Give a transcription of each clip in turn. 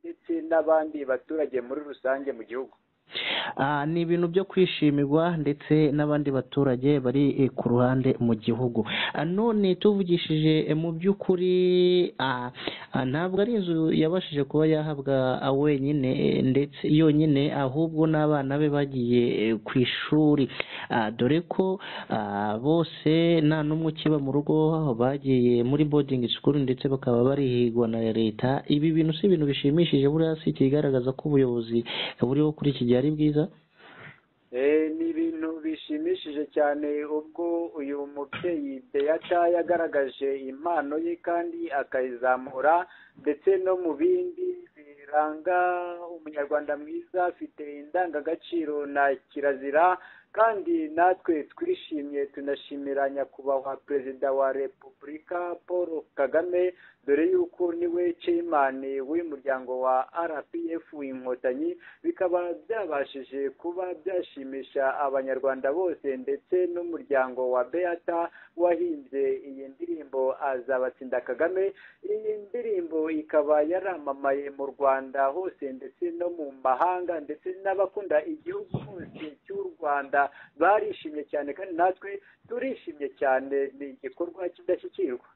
ndetse n'abandi baturage muri rusange mu gihugu ni ibintu byo kwishimirwa ndetse n'abandi baturage bari ku ruhande mu gihugu none tuvugishije mu by'ukuri ntabwo ari inzu yabashije kuba yahabwa wenyine ndetse yonyine ahubwo n'abana be bagiye ku ishuri dore ko bose nta n'umwe ukiba mu rugo bagiye muri bodingi sikuru ndetse bakaba barihigwa na leta ibi bintu si ibintu bishimishije buriya si ikigaragaza ko ubuyobozi buriho kuri iki gihe ari bwiza ni ibintu bishimishije cyane ubwo uyu mubyeyi beyata yagaragaje impano ye kandi akayizamura ndetse no mu bindi biranga umunyarwanda mwiza afite indangagaciro na kirazira kandi natwe twishimye tunashimira nyakubahwa perezida wa repubulika paul kagame dore yuko niwe ceyimani w'umuryango wa rpf inkotanyi bikaba byabashije kuba byashimisha abanyarwanda bose ndetse n'umuryango wa beata wahinze iyi ndirimbo azabatsinda kagame iyi ndirimbo ikaba yaramamaye mu rwanda hose ndetse no mu mahanga ndetse n'abakunda igihugu hose cy'u rwanda barishimye cyane kandi natwe turishimye cyane ni igikorwa kidashyikirwa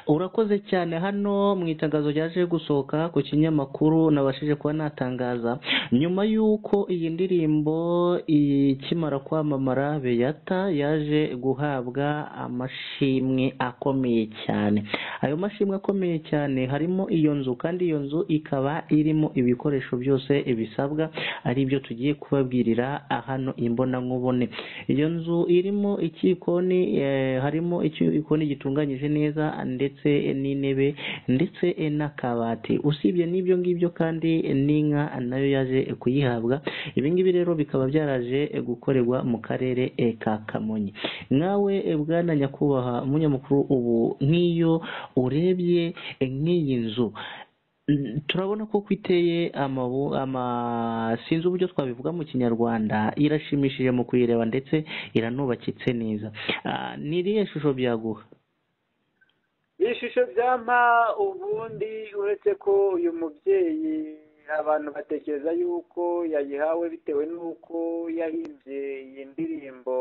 urakoze cyane hano mu itangazo ryaje gusohoka ku kinyamakuru nabashije kuba natangaza nyuma y'uko iyi ndirimbo ikimara kwamamara beyata yaje guhabwa amashimwe akomeye cyane ayo mashimwe akomeye cyane harimo iyo nzu kandi iyo nzu ikaba irimo ibikoresho byose bisabwa ari byo tugiye kubabwirira hano imbonankubone iyo nzu irimo ikikoni harimo ikikoni gitunganyije neza ndetse n'intebe ndetse n'akabati usibye n'ibyo ngibyo kandi n'inka nayo yaje kuyihabwa ibi ngibi rero bikaba byaraje gukorerwa mu karere ka kamonyi nkawe bwana nyakubahwa umunyamakuru ubu nk'iyo urebye nk'iyi nzu turabona ko iteye sinzi uburyo twabivuga mu kinyarwanda irashimishije mu kuyireba ndetse iranubakitse neza ni iriya shusho byaguha ishusho byampa ubundi uretse ko uyu mubyeyi abantu batekereza yuko yayihawe bitewe n'uko yahimbye iyi ndirimbo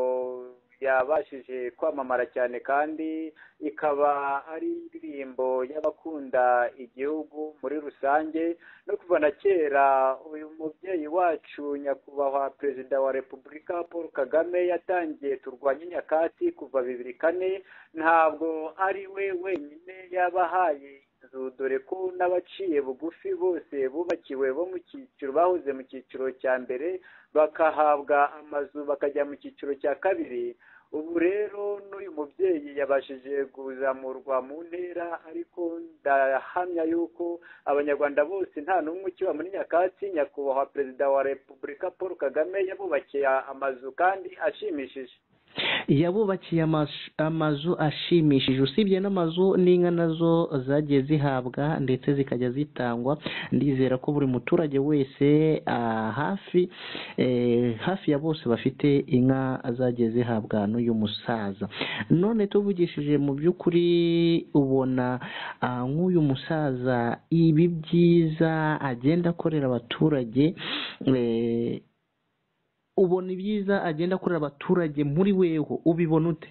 yabashije kwamamara cyane kandi ikaba ari indirimbo y'abakunda igihugu muri rusange no kuva na kera uyu mubyeyi wacu nyakubahwa perezida wa repubulika paul kagame yatangiye turwanye nyakatsi kuva bibiri kane ntabwo ari we wenyine yabahaye dore ko n'abaciye bugufi bose bubakiwe bo mu cyiciro bahoze mu cyiciro cya mbere bakahabwa amazu bakajya mu cyiciro cya kabiri ubu rero n'uyu mubyeyi yabashije kuzamurwa mu ntera ariko ndahamya yuko abanyarwanda bose nta n'umwe ukiba muri nyakatsi nyakubahwa perezida wa repubulika paul kagame yabubakiye amazu kandi ashimishije yabubakiye amazu ashimishije usibye n'amazu n'inka nazo zagiye zihabwa ndetse zikajya zitangwa ndizera ko buri muturage wese hafi hafi ya bose bafite inka zagiye zihabwa n'uyu musaza none tuvugishije mu by'ukuri ubona nk'uyu musaza ibi byiza agenda akorera abaturage ubona ibyiza agenda akorera abaturage muri weho ubibona ute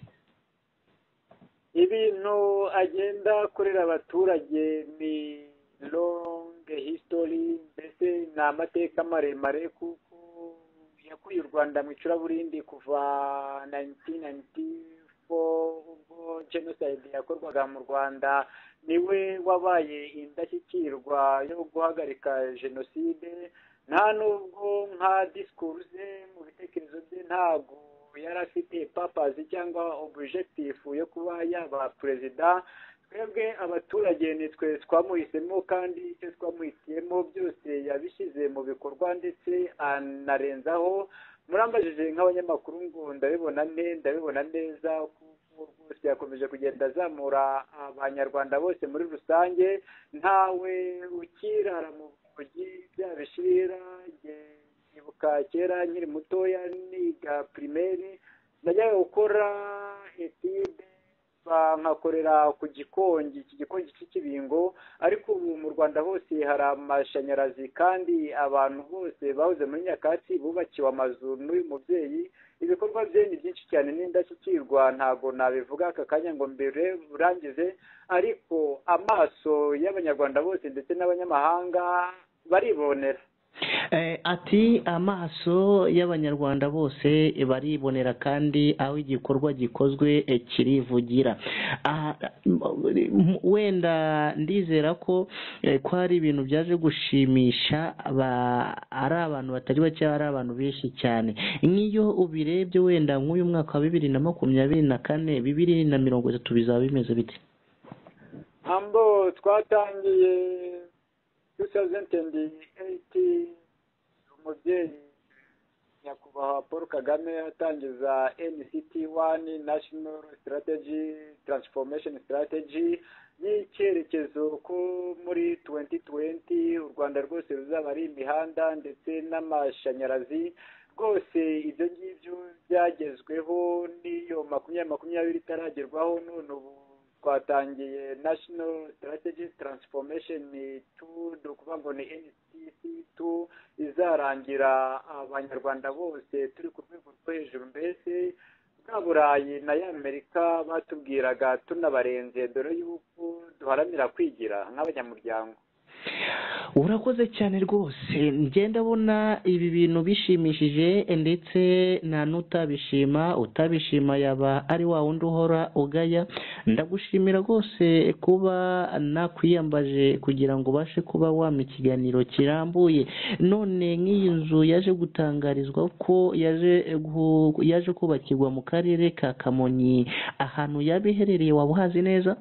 ibintu agenda akorera abaturage ni longe hisitori mbese ni amateka maremare kuko yakuye u rwanda mu icuraburindi kuva nayitinti nayiti ubwo jenoside yakorwaga mu rwanda niwe wabaye indashyikirwa yo guhagarika jenoside nta nubwo nka disikuru ze mu bitekerezo bye ntabwo yari afite papazi cyangwa objekitifu yo kuba yaba perezida twebwe abaturage nitwe twamuhisemo kandi icyo twamuhitiyemo byose yabishyize mu bikorwa ndetse anarenzaho murambajije nk'abanyamakuru ngo ndabibona nte ndabibona neza rwose yakomeje kugenda azamura abanyarwanda bose muri rusange ntawe ukirara mu bya bishira nyibuka kera nkiri mutoya niga pirimeri najyaga gukora etide nkacupa nkakorera ku gikongi iki gikongi cy'ikibingo ariko ubu mu rwanda hose hari amashanyarazi kandi abantu bose bahoze muri nyakatsi bubakiwe amazu n'uyu mubyeyi ibikorwa bye ni byinshi cyane n'indashyikirwa ntabwo nabivuga aka kanya ngo mbere burangize ariko amaso y'abanyarwanda bose ndetse n'abanyamahanga baribonera ati amaso y'abanyarwanda bose baribonera kandi aho igikorwa gikozwe kirivugira wenda ndizera ko ko hari ibintu byaje gushimisha ari abantu batari bake ari abantu benshi cyane nk'iyo ubirebye wenda nk'uyu mwaka wa bibiri na makumyabiri na kane bibiri na mirongo itatu bizaba bimeze bite ambo twatangiye 2008 umubyeyi nyakubahwa paul kagame atangiza nct wani national strategy transformation strategy y'icyerekezo ko muri 2020 u rwanda rwose ruzaba ari imihanda ndetse n'amashanyarazi rwose ibyo ngibyo byagezweho n'iyo makumyabiri makumyabiri itaragerwaho none ubu twatangiye national strategy transformation tu ni ukuvuga ngo ni ncc tu izarangira abanyarwanda bose turi ku rwego rwo hejuru mbese bwa burayi na y'amerika batubwiraga tunabarenze dore yuko duharanira kwigira nk'abanyamuryango urakoze cyane rwose ngenda abona ibi bintu bishimishije ndetse nta n'utabishima utabishima yaba ari wa wundi uhora ugaya ndagushimira rwose kuba nakwiyambaje kugira ngo ubashe kuba wampa ikiganiro kirambuye none nk'iyi nzu yaje gutangarizwa ko yaje kubakirwa mu karere ka kamonyi ahantu yaba iherereye waba uhazi neza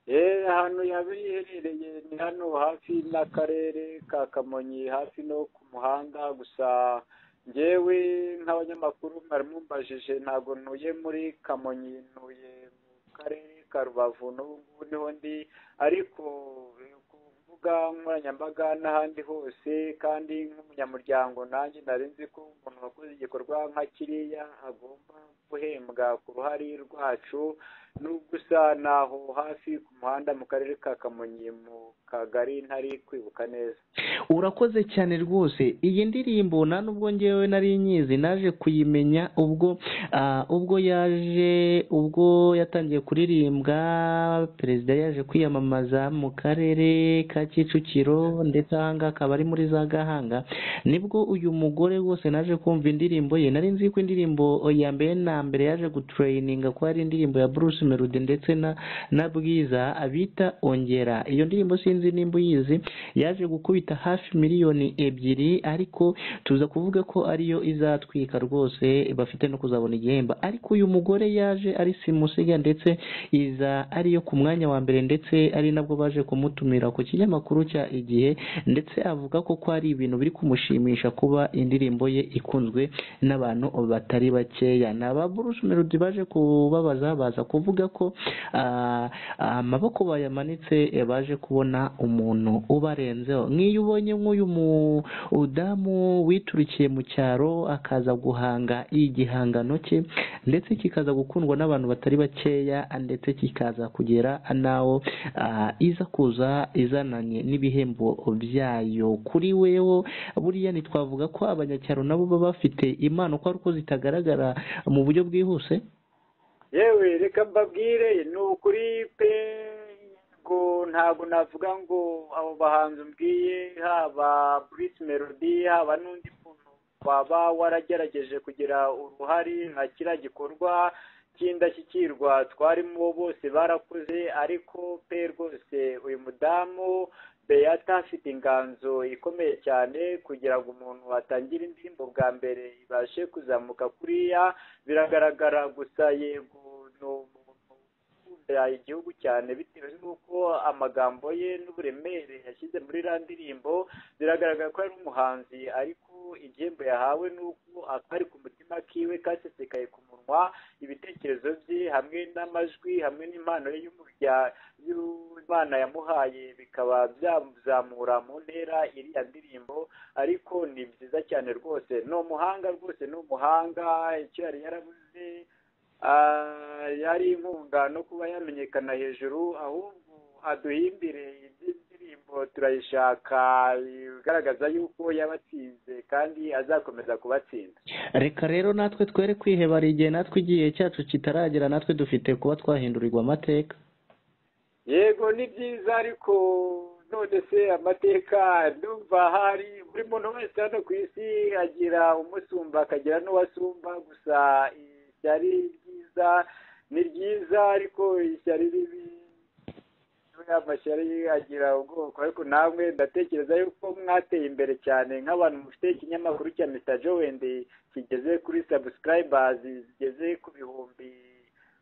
eee ahantu yaba iherereye ni hano hafi n'akarere ka kamonyi hafi no ku muhanda gusa ngewe nk'abanyamakuru mwari mumbajije ntabwo ntuye muri kamonyi ntuye mu karere ka rubavu n'ubu ngubu niho ndi ariko ku mbuga nkoranyambaga n'ahandi hose kandi nk'umunyamuryango nanjye nari nzi ko umuntu wakoze igikorwa nka kiriya agomba guhembwa ku ruhare rwacu n'ugusa naho hafi ku muhanda mu karere ka kamonyi mu kagari ntari kwibuka neza urakoze cyane rwose iyi ndirimbo nta n'ubwo ngewe nari nyizi naje kuyimenya ubwo ubwo yaje ubwo yatangiye kuririmbwa perezida yaje kwiyamamaza mu karere ka kicukiro ndetse ahangaha akaba ari muri za gahanga nibwo uyu mugore rwose naje kumva indirimbo ye nari nzi ko indirimbo ya mbere na mbere yaje guturayininga ko hari indirimbo ya buruse melody ndetse na bwiza bita ongera iyo ndirimbo sinzi nimba uyizi yaje gukubita hafi miliyoni ebyiri ariko tuza kuvuga ko ariyo izatwika rwose bafite no kuzabona igihembo ariko uyu mugore yaje ari simusiga ndetse iza ariyo ku mwanya wa mbere ndetse ari nabwo baje kumutumira ku kinyamakuru cya igihe ndetse avuga ko ko ari ibintu biri kumushimisha kuba indirimbo ye ikunzwe n'abantu batari bakeya ni aba buruse melody baje kubabaza baza kuvuga ko amaboko bayamanitse baje kubona umuntu ubarenzeho nk'iyo ubonye nk'uyu mudamu witurikiye mu cyaro akaza guhanga igihangano cye ndetse kikaza gukundwa n'abantu batari bakeya ndetse kikaza kugera n'aho iza kuza izananye n'ibihembo byayo kuri wewo buriya ntitwavuga ko abanyacyaro nabo baba bafite impano ko ari uko zitagaragara mu buryo bwihuse yewe reka mbabwire ni ukuri pe ngo ntabwo navuga ngo abo bahanzi mbwiye haba burisi melody haba n'undi muntu waba waragerageje kugira uruhare nka kiriya gikorwa cy'indashyikirwa twarimo bose barakuze ariko pe rwose uyu mudamu beyata afite inganzo ikomeye cyane kugira ngo umuntu atangire indirimbo bwa mbere ibashe kuzamuka kuriya biragaragara gusa yego ni umuntu ukunda igihugu cyane bitewe n'uko amagambo ye n'uburemere yashyize muri iriya ndirimbo biragaragara ko ari umuhanzi ariko igihembo yahawe ni uko akari ku mutima kiwe kasesekaye ku munwa ibitekerezo bye hamwe n'amajwi hamwe n'impano ye y'imana yamuhaye bikaba byazamura mu ntera iriya ndirimbo ariko ni byiza cyane rwose ni umuhanga rwose ni umuhanga icyo yari yarabuze yari inkunga no kuba yamenyekana hejuru ahubwo aduhimbire indirimbo turayishaka igaragaza yuko yabatsinze kandi azakomeza kubatsinda reka rero natwe twere kwihebara igihe natwe igihe cyacu kitaragera natwe dufite kuba twahindurirwa amateka yego ni byiza ariko none se amateka ndumva hari buri muntu wese hano ku isi agira umusumba akagira n'uwasumba gusa ishyari ryiza ni ryiza ariko ishyari ribi amashyari agira ubwoko ariko namwe ndatekereza yuko mwateye imbere cyane nk'abantu mufite ikinyamakuru cya mita wende kigeze kuri sabusikarayibazi zigeze ku bihumbi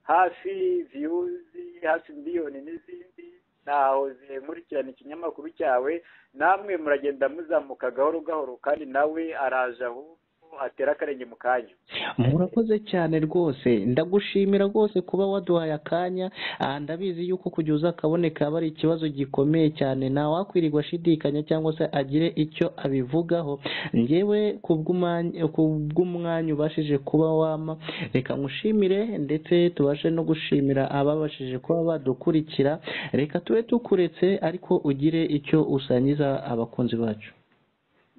hafi viyuzi hafi miliyoni n'izindi ntaho zikurikirana ikinyamakuru cyawe namwe muragenda muzamuka gahoro gahoro kandi nawe araje ahubwo atera akarenge mu kanya murakoze cyane rwose ndagushimira rwose kuba waduhaye akanya aha ndabizi yuko kujya uza akaboneka aba ari ikibazo gikomeye cyane ntawakwiririrwa ashidikanya cyangwa se agire icyo abivugaho ngewe kubw'umwanya- kubw'umwanya ubashije kuba wama reka nkushimire ndetse tubashe no gushimira ababashije kuba badukurikira reka tube tukuretse ariko ugire icyo usangiza abakunzi bacu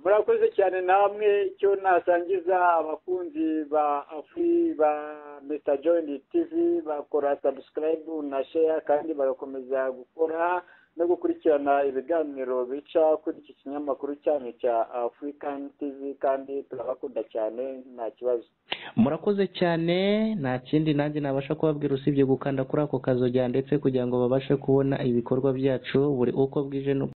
murakoze cyane namwe icyo nasangiza abakunzi ba afuri ba mr john tv bakora sabusikarayibu na sheya kandi bagakomeza gukora no gukurikirana ibiganiro bica kuri iki kinyamakuru cyanyu cya african tv kandi turabakunda cyane nta kibazo murakoze cyane nta kindi nanjye nabasha kubabwira usibye gukanda kuri ako kazu ndetse kugira ngo babashe kubona ibikorwa byacu buri uko bwije n'uko